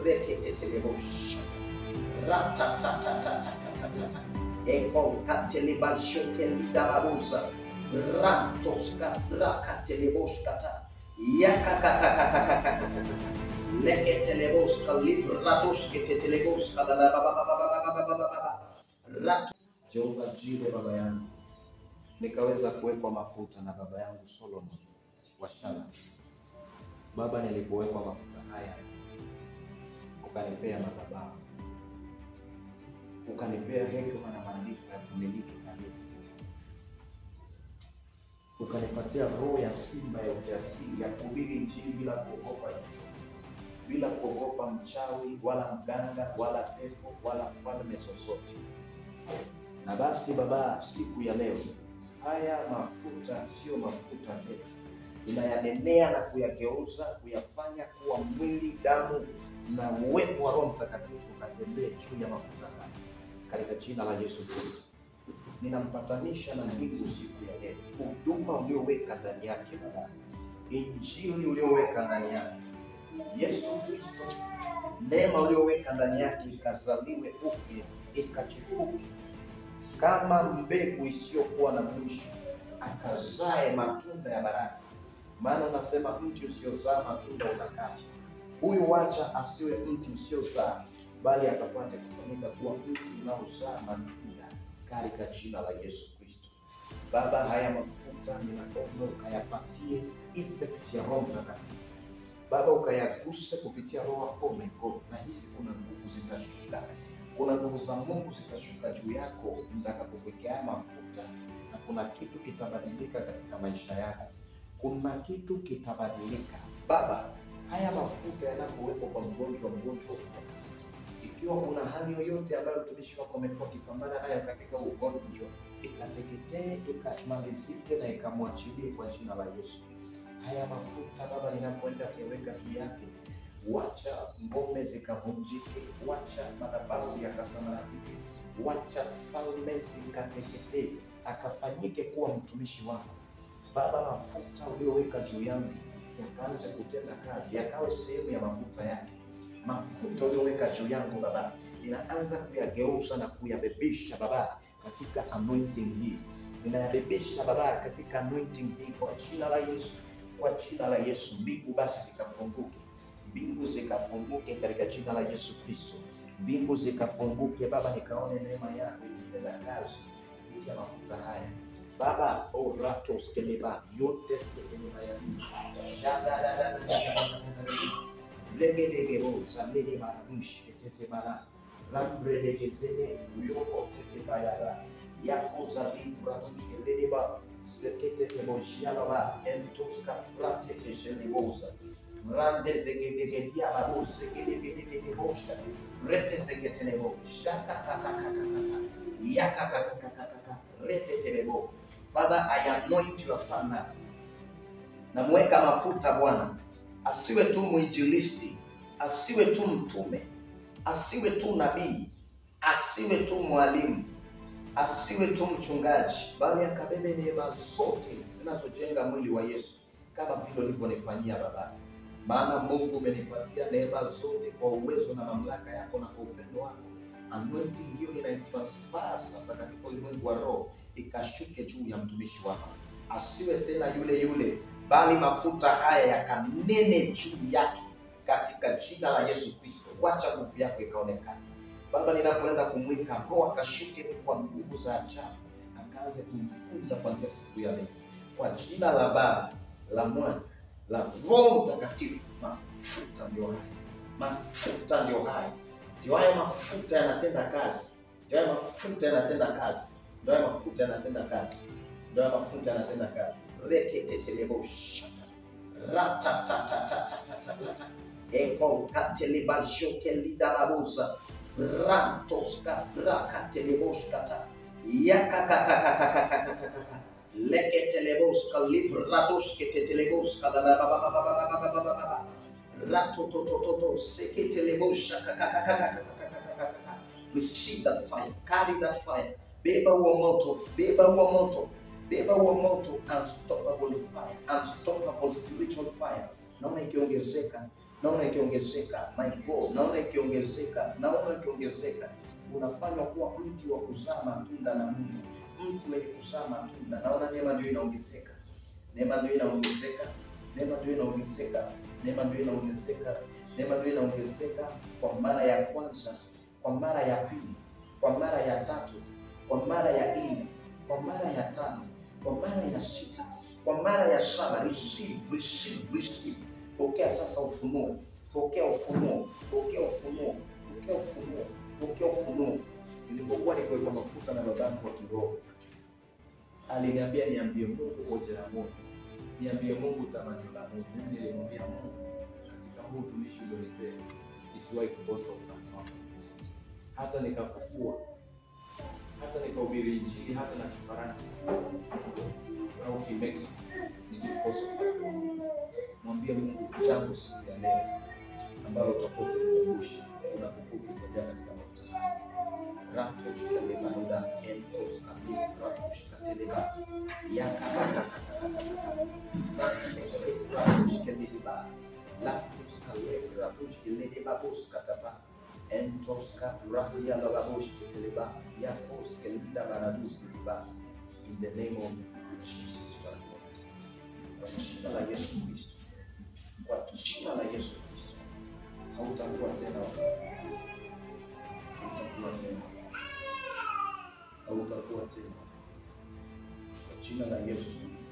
reketetelebosha ratatatatatatatata eko katelebashokelidarabuza ratoska rakateleboskata yakakakakakakakakaka leketeleboska libratoshketeteleboska rat Jehova Jire, baba yangu, nikaweza kuwekwa mafuta na baba yangu Solomon wa Shala. Baba, nilipowekwa mafuta haya, ukanipea madhabahu, ukanipea hekima na maarifa ya kumiliki kanisa, ukanipatia roho ya simba ya ujasiri ya kuhubiri Injili bila kuogopa chochote, bila kuogopa mchawi wala mganga wala pepo wala falme zozote. Na basi Baba, siku ya leo haya mafuta sio mafuta tena, inayanenea na kuyageuza kuyafanya kuwa mwili, damu na uwepo wa Roho Mtakatifu katembee juu ya mafuta haya katika jina la Yesu Kristo. Ninampatanisha na mbingu siku ya leo, huduma ulioweka ndani yake Baba, injili ulioweka ndani yake Yesu Kristo, neema ulioweka ndani yake ikazaliwe upya, ikachipuke kama mbegu isiyokuwa na mwisho, akazae matunda ya baraka. Maana unasema mti usiozaa matunda unakatwa. Huyu wacha asiwe mti usiozaa, bali akapate kufanyika kuwa mti unaozaa matunda katika jina la Yesu Kristo. Baba, haya mafuta ninaomba ukayapatie effect ya Roho Mtakatifu. Baba, ukayaguse kupitia Roho wako. Oh my God, nahisi kuna nguvu zitashuka kuna nguvu za Mungu zitashuka juu yako mtakapokuwekea haya mafuta, na kuna kitu kitabadilika katika maisha yako. Kuna kitu kitabadilika Baba. Haya mafuta yanapowekwa kwa mgonjwa, mgonjwa huponya. Ikiwa kuna hali yoyote ambayo mtumishi wako amekuwa akipambana nayo katika ugonjwa, ikateketee, ikamalizike na ikamwachilie kwa jina la Yesu. Haya mafuta Baba, ninapoenda kuyaweka juu yake wacha ngome zikavunjike, wacha madhabahu yakasambaratike, wacha falme zikateketee, akafanyike kuwa mtumishi wako Baba. Mafuta ulioweka juu yangu yakaanza kutenda kazi, yakawe sehemu ya mafuta yake. Mafuta ulioweka juu yangu Baba, ninaanza kuyageuza na kuyabebisha Baba katika anointing hii, ninayabebisha Baba katika anointing hii kwa jina la Yesu, kwa jina la Yesu. Mbingu basi zikafunguke mbingu zikafunguke katika jina la Yesu Kristo. Mbingu zikafunguke Baba, nikaone neema yako ikitenda kazi kupitia mafuta haya Baba. oratos keleba yote skeleba ya legedegeroza lele maramushi etete mara rambredegezele yoko tete bayara yako zalimbramushke leleba seketeteboshialaba entoska pratekesheleboza rande zegedegedia babu zegedegedegedebosha rete zegetelebo shakakakakakaka yakakakakakaka rete telebo. Father, I anoint your son now. Namweka mafuta Bwana, asiwe tu mwinjilisti, asiwe tu mtume, asiwe tu nabii, asiwe tu mwalimu, asiwe tu mchungaji, bali akabebe neema zote zinazojenga mwili wa Yesu kama vile ulivyonifanyia Baba maana Mungu umenipatia neema zote kwa uwezo na mamlaka yako na kwa upendo wako. Anointing hiyo ninaitransfer sasa katika ulimwengu wa roho, ikashuke juu ya mtumishi wako, asiwe tena yule yule, bali mafuta haya yakanene juu yake katika jina la Yesu Kristo. Wacha nguvu yako ikaonekana Baba, ninapoenda kumwika roho akashuke kwa nguvu za ajabu, akaanze kumfunza kuanzia siku ya leo, kwa jina la Baba, la Mwana la Roho Mtakatifu. Mafuta ndio haya, mafuta ndio haya, ndio haya mafuta yanatenda kazi, ndio haya mafuta yanatenda kazi, ndio haya mafuta yanatenda kazi, ndio haya mafuta yanatenda kazi. reketetelebosha ratatatatatata eko katelebajoke lidarabuza rantoska rakateleboskata yakakakakakakakakaka leketeleboska libradoshketetelegoska lalabababababababababa ratototototo seketelebosha kakakakakakakakakaka receive that fire carry that fire beba huo moto beba huo moto beba huo moto unstoppable fire unstoppable spiritual fire naona ikiongezeka naona ikiongezeka. My God, naona ikiongezeka, naona ikiongezeka. Unafanywa kuwa mti wa kuzaa matunda na Mungu, mti wenye kuzaa matunda. Naona neema ndio inaongezeka, neema ndio inaongezeka, neema ndio inaongezeka, neema ndio inaongezeka, neema ndio inaongezeka kwa mara ya kwanza, kwa mara ya pili, kwa mara ya tatu, kwa mara ya nne, kwa mara ya tano, kwa mara ya sita, kwa mara ya saba. Receive, receive, receive. Pokea sasa ufunuo, pokea ufunuo, pokea ufunuo, pokea ufunuo, pokea ufunuo. Nilipokuwa nikiwekwa mafuta na babangu wa kiroho, aliniambia niambie Mungu hoja ya moyo, niambie Mungu tamanio la Mungu. Mimi nilimwambia Mungu, katika huu utumishi ulionipea isiwahi kukosa ufalme wako, hata nikafufua, hata nikahubiri Injili, hata na Kifaransa au Kimexico, nisikose ufalme wako. Mwambie Mungu jambo siku ya leo ambalo utakuwa ukikumbusha unapokuwa ukitembea katika mafuta ratos kalebauda entos kabi ratos kateleba yakabaka ratos keleba latos kale ratos keleba bos kataba entos kabratia babos keteleba yakos kelida baradus keleba in the name of Jesus Christ kwa jina la Yesu Kristo kwa jina la Yesu Kristo hautakuwa tena hautakuwa tena hautakuwa tena kwa jina la Yesu